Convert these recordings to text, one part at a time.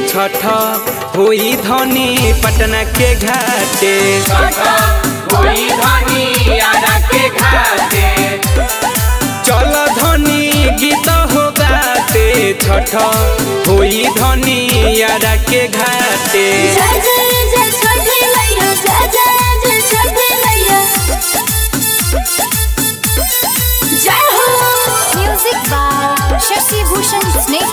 छठ होई धनी पटना के घाटे कोई धनी आरा के घाटे चल धनी गीत हो गाते छठ होई धनी यारा के घाटे जय जय जय छठी मैया जय जय जय छठी मैया जय हो म्यूजिक बाय शशि भूषण स्नेह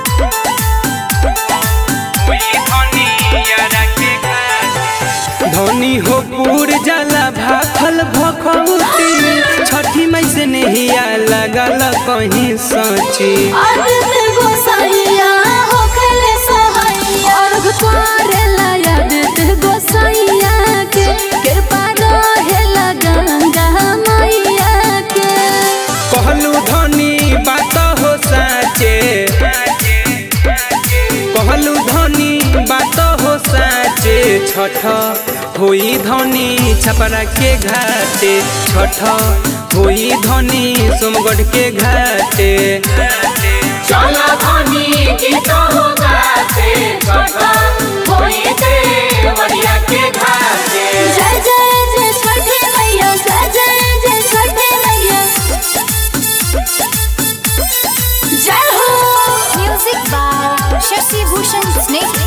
धनी हो पूर जाला भाखल भखौती छठी मई से नहिया लगल कहीं सची आदित्य गोसाइया होखले सहाइया अर्घ करेला आदित्य गोसाइया के कृपा रहेला गंगा मैया के कहलू धनी बात हो साचे कहलू धनी बात हो साचे छठ होई धनी छपरा के घाटे छठ होई धनी सोमगढ़ के घाटे चला धनी गीत हो गाते छठा होई देवरिया के घाटे जय जय जय छठी मैया जय जय जय छठी मैया जय हो म्यूजिक बाय शशि भूषण स्नेह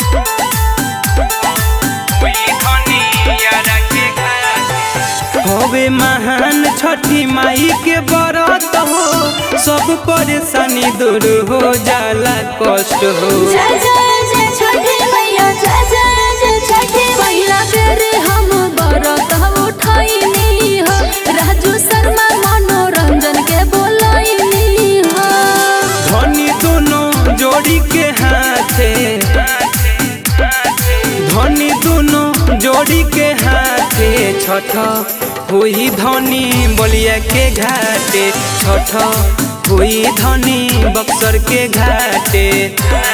हवे महान छठी माई के बरत हो सब परेशानी दूर हो जाला कष्ट हो जय जय जय छठी मैया जय जय जय छठी मैया तेरे हम बरत उठैनी हो राजू शर्मा मनोरंजन के बोलैनी हो धनी दोनों जोड़ी के हाथे धनी दोनों जोड़ी के हाथे छठ हुई धनी बलिया के घाटे छठ हुई धनी बक्सर के घाटे